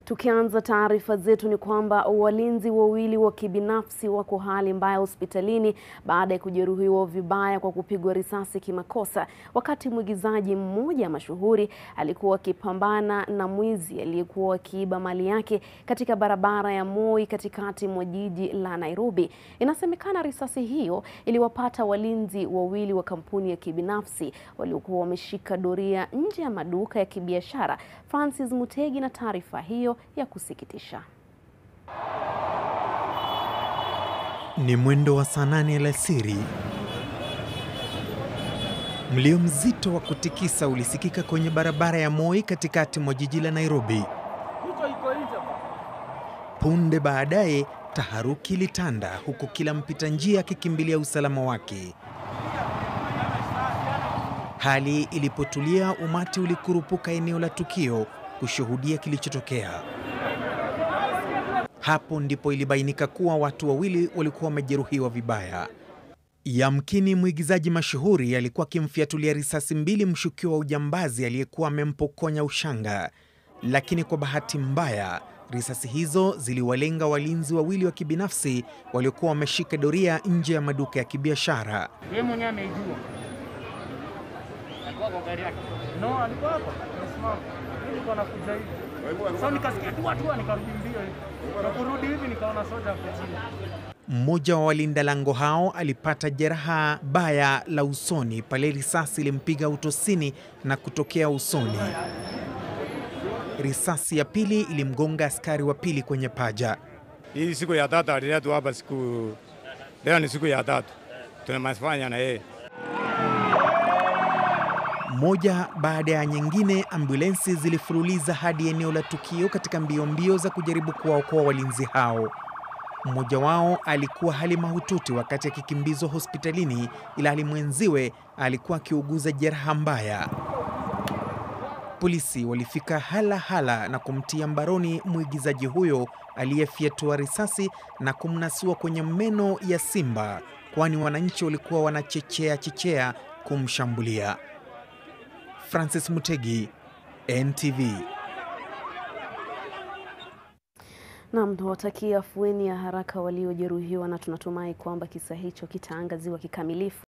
Tukianza taarifa zetu ni kwamba walinzi wawili wa kibinafsi wako hali mbaya hospitalini baada ya kujeruhiwa vibaya kwa kupigwa risasi kimakosa wakati mwigizaji mmoja mashuhuri alikuwa akipambana na mwizi aliyekuwa akiiba mali yake katika barabara ya Moi katikati mwa jiji la Nairobi. Inasemekana risasi hiyo iliwapata walinzi wawili wa kampuni ya kibinafsi waliokuwa wameshika doria nje ya maduka ya kibiashara. Francis Mutegi na taarifa hiyo ya kusikitisha. Ni mwendo wa saa nane alasiri. Mlio mzito wa kutikisa ulisikika kwenye barabara ya Moi katikati mwa jiji la Nairobi. Punde baadaye taharuki ilitanda huku kila mpita njia akikimbilia usalama wake. Hali ilipotulia, umati ulikurupuka eneo la tukio kushuhudia kilichotokea. Hapo ndipo ilibainika kuwa watu wawili walikuwa wamejeruhiwa vibaya. Yamkini mwigizaji mashuhuri alikuwa akimfiatulia risasi mbili mshukiwa wa ujambazi aliyekuwa amempokonya ushanga, lakini kwa bahati mbaya risasi hizo ziliwalenga walinzi wawili wa kibinafsi waliokuwa wameshika doria nje ya maduka ya kibiashara. Yeye mwenyewe ameijua. Alikuwa kwa gari yake. No, alikuwa hapa. Amesimama. Mimi nilikuwa nakuja hivi. Sasa nikasikia tu watu nikarudi mbio hivi. Na kurudi hivi nikaona soja hapo chini. Mmoja wa walinda lango hao alipata jeraha baya la usoni pale risasi ilimpiga utosini na kutokea usoni. Risasi ya pili ilimgonga askari wa pili kwenye paja. Hii siku ya tatu aliletwa hapa siku leo ni siku ya tatu tunamafanya na yeye. Moja baada ya nyingine, ambulensi zilifululiza hadi eneo la tukio katika mbio mbio za kujaribu kuwaokoa walinzi hao. Mmoja wao alikuwa hali mahututi wakati akikimbizwa hospitalini, ila hali mwenziwe alikuwa akiuguza jeraha mbaya. Polisi walifika hala hala na kumtia mbaroni mwigizaji huyo aliyefyatua risasi na kumnasua kwenye meno ya simba, kwani wananchi walikuwa wanachechea chechea kumshambulia. Francis Mutegi, NTV. Naam, tunawatakia afueni ya haraka waliojeruhiwa na tunatumai kwamba kisa hicho kitaangaziwa kikamilifu.